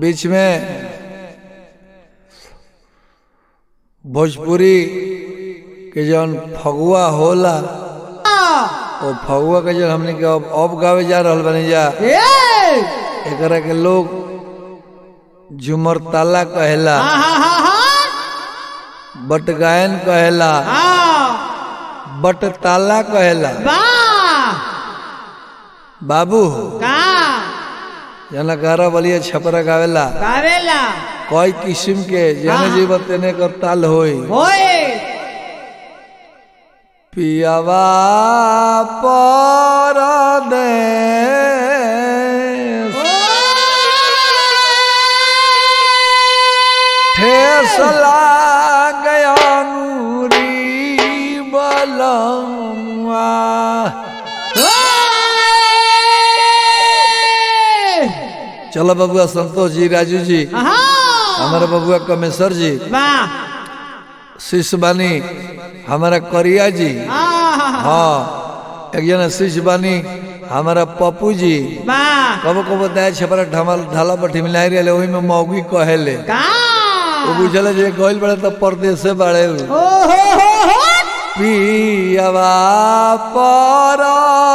बीच में भोजपुरी के जौन फगुआ होला ओ फगुआ के जौन हमने के अब अब गावे जा रहल बनी जा एकरा के लोग झुमर ताला कहेला बट गायन कहेला बट ताला कहेला बाबू जना गारा बलिया छपरा गावेला कई किस्म के जने जीव तेने कर ताल होई पियावा पर दे ठेसला गया नूरी बलमुआ चलो बबुआ संतोष जी राजू जी हमारा बबुआ कमेश्वर जी शिष्य बानी हमारा करिया जी हाँ एक जना शिष्य बानी हमारा पप्पू जी कबो कबो दाय छपरा ढमल ढाला पर ठिमिलाई रहे वही में मौगी कहेले वो बुझल जे गइल बड़े तो परदेश से बड़े पियावा पर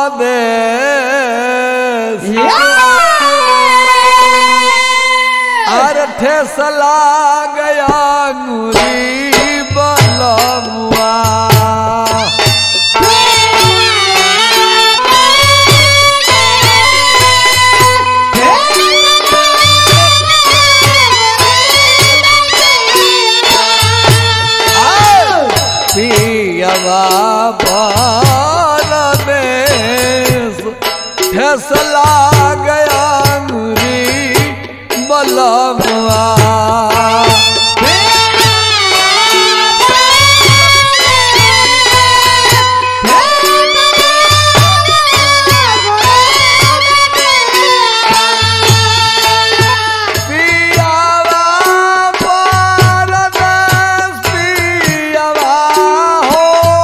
अर ठेसला गया अंगुरी बलमुआ पियावा परदेश ठेसला गया अंगुरी बलमुआ पियावा परदेश पियावा हो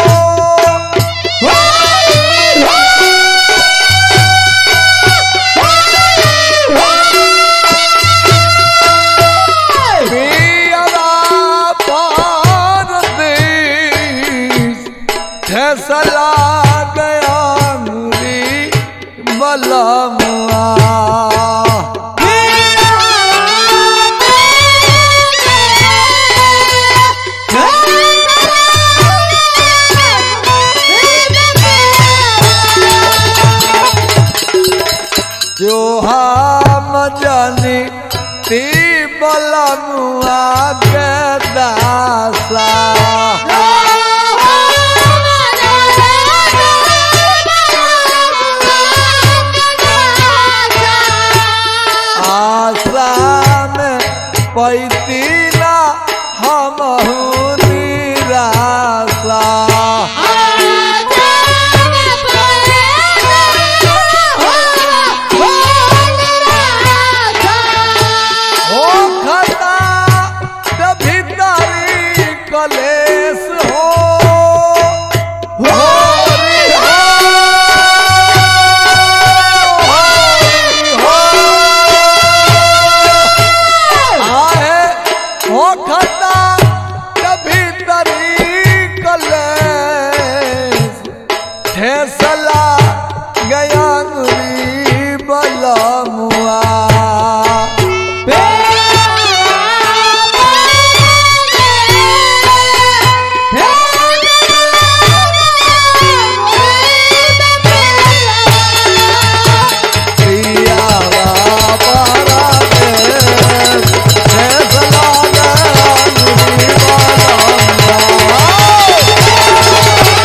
पियावा परदेश फैसला गया मुरी बलमुआ जो हम जानी ती बलमुआ के दासा आसान पैती ना हम निराशा हो खता के भीतरी कलेश हो हो रे हो, हो, हो। आहे हो खता के भीतरी कलेश ठेसला गया गुरी बलमुआ पियावा परदेस ठेसला गया गुरी बलमुआ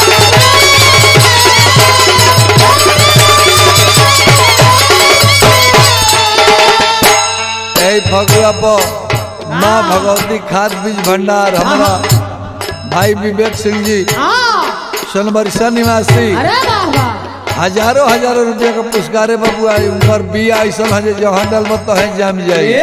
यही फगुआ पर माँ भगवती खाद बीज भंडार हमारा भाई विवेक सिंह जी सोनबरसा निवासी हजारों हजारों रुपया का पुरस्कार है बबुआ उनकर बिया ऐसा है जे जहाँ डल तो है जम जाए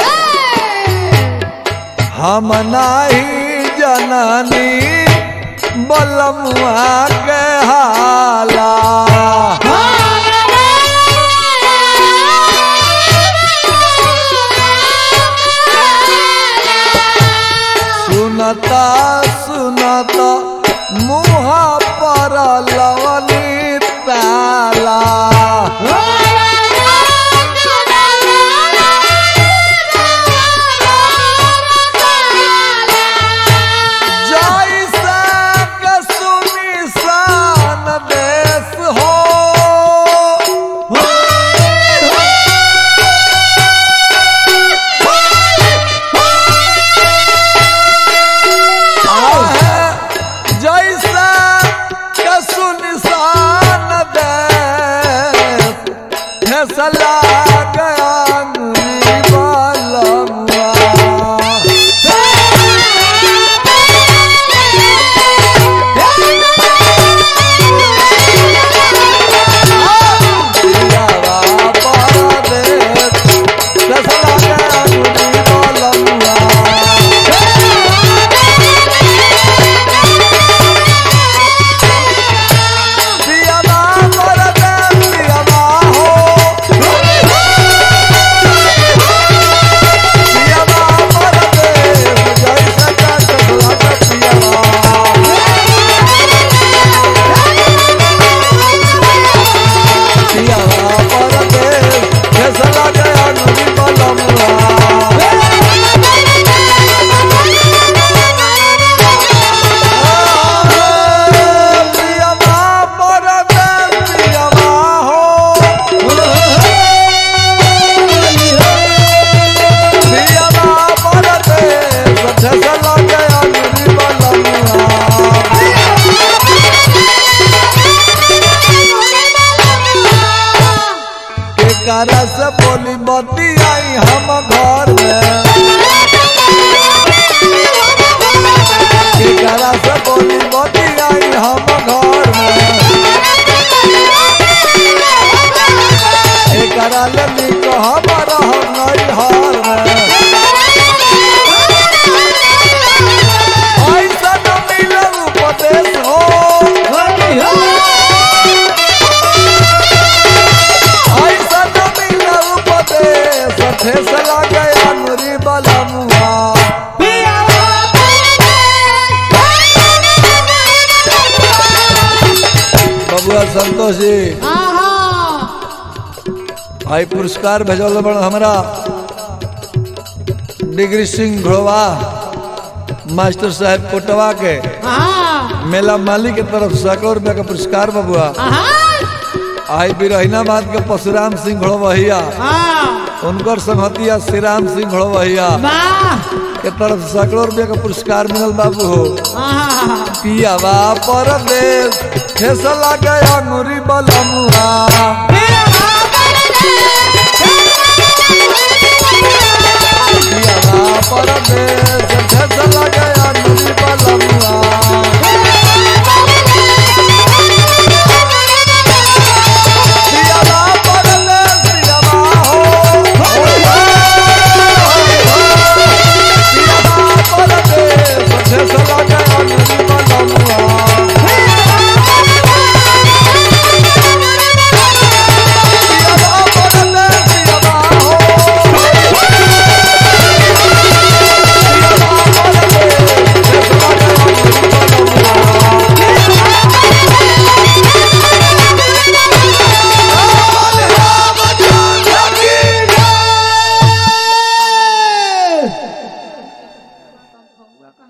हम नाही जननी बलमुआ के हाला मुँह पर लवनी ताला जैसा के सुनिसान देश हो आहे जैसा के सुनिसान देश फैसला गया बलमुआ पियावा परदेस फैसला गया बलमुआ पियावा परदेस पियावा हो पियावा परदेस जैसा का फैसला पियावा पियावा परदेस फैसला गया नदी बलमुआ पियावा परदेस पियावा हो पियावा परदेस फैसला गया नदी बलमुआ केकरा से बोली बती आई हम घर में केकरा से बोली बती आई हम घर में एकरा ले निक हम रह नहीं हार में ऐसा न मिले उपदेश हो ऐसा न मिले उपदेश ठेस लगे अनुरी बलमुआ बबुआ संतोष जी आई पुरस्कार भेजल बड़ हमरा डिग्री सिंह घोड़वा मास्टर साहब कोटवा के मेला माली के तरफ सैकड़ों रुपया का पुरस्कार बबुआ आई बिरहिनाबाद के परशुराम सिंह घोड़वहिया उनकर संगतिया श्री राम सिंह घोड़वहिया के तरफ से सैकड़ों रुपया का पुरस्कार मिलल बाबू हो पियावा परदेश ठेस लगे अंगुरी बलमुआ पियावा परदेश ठेस लगे अंगुरी बलमुआ